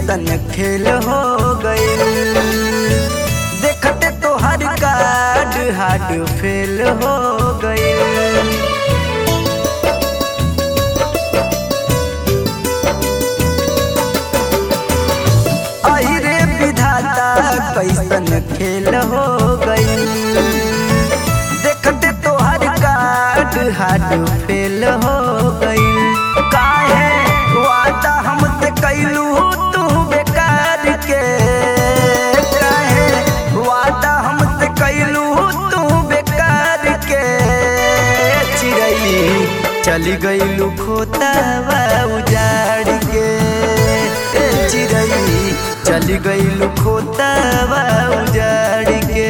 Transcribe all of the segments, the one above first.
कैसन खेल हो गई देखते तो हर कार्ड हार्ड फेल हो गई आई रे विधाता कैसन खेल हो गई देखते तो हर कार्ड हार्ड फेल हो गई काहे वादा हमसे कैलू तू बेकार के काहे वादा हमसे कैलू तू बेकार के चिड़ई चली गईलू खोतावा उजाड़ के ए चिड़ई चली गईलू खोतावा उजाड़ के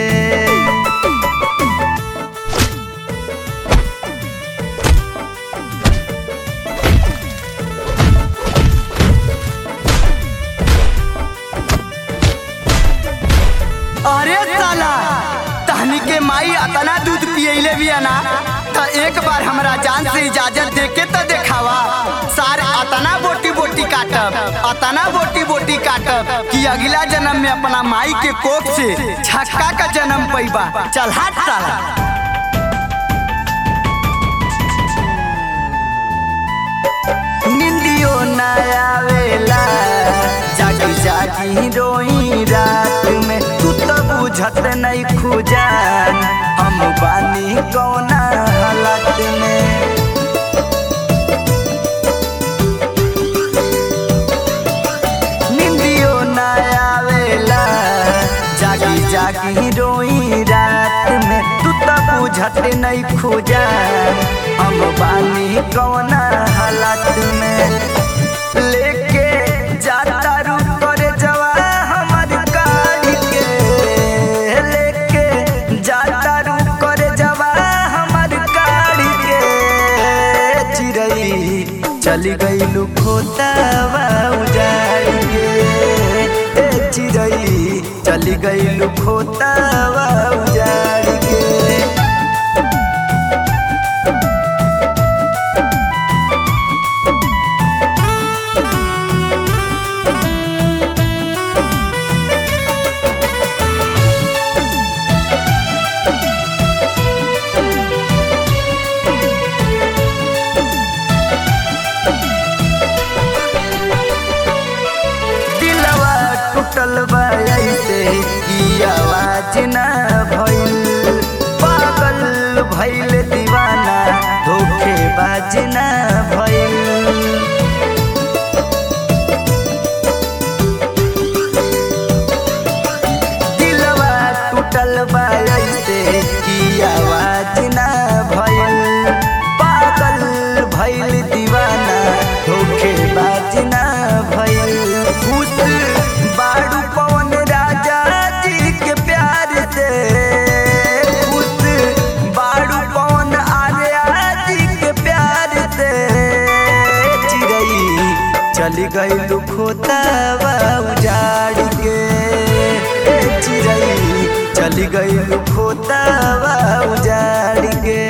अरे साला तहनी के माई अतना दूध पियले भी ना तो एक बार हमरा जान से इजाजत दे के तो देखावा सार अतना बोटी बोटी काटब अतना बोटी बोटी काटब कि अगला जन्म में अपना माई के कोख से छक्का का जन्म पैबा चल हट साला निंदियो न आवेला जागी जागी रोई रात में तू तो बुझत नहीं खुजान हम बानी कौना हालत में निंदियो न आवेला जागी जागी रोई रात में तू तो बुझत नहीं खुजान हम बानी कौना हालत में लेके जाता रुक करे जवा हमर गाड़ी के लेके जाता रुक करे जवा हमर गाड़ी के चिड़ई चली गई खोतावा उजाड़ के ए चिड़ई चली गई खोतावा उजाड़ के दिलवा टूटल बा ऐसे ई आवाज न भइल पागल भइल दीवाना धोखेबाज न भइल दिलवा टूटल बा ऐसे ई आवाज न भइल पागल भइल दीवाना धोखेबाज न भइल खुश बाड़ू पवन राजा जी के प्यार से खुश बाड़ू पवन आर्या जी के प्यार से चिड़ई चली गई खोतावा उजाड़ के ए चिड़ई चली गई खोतावा उजाड़ के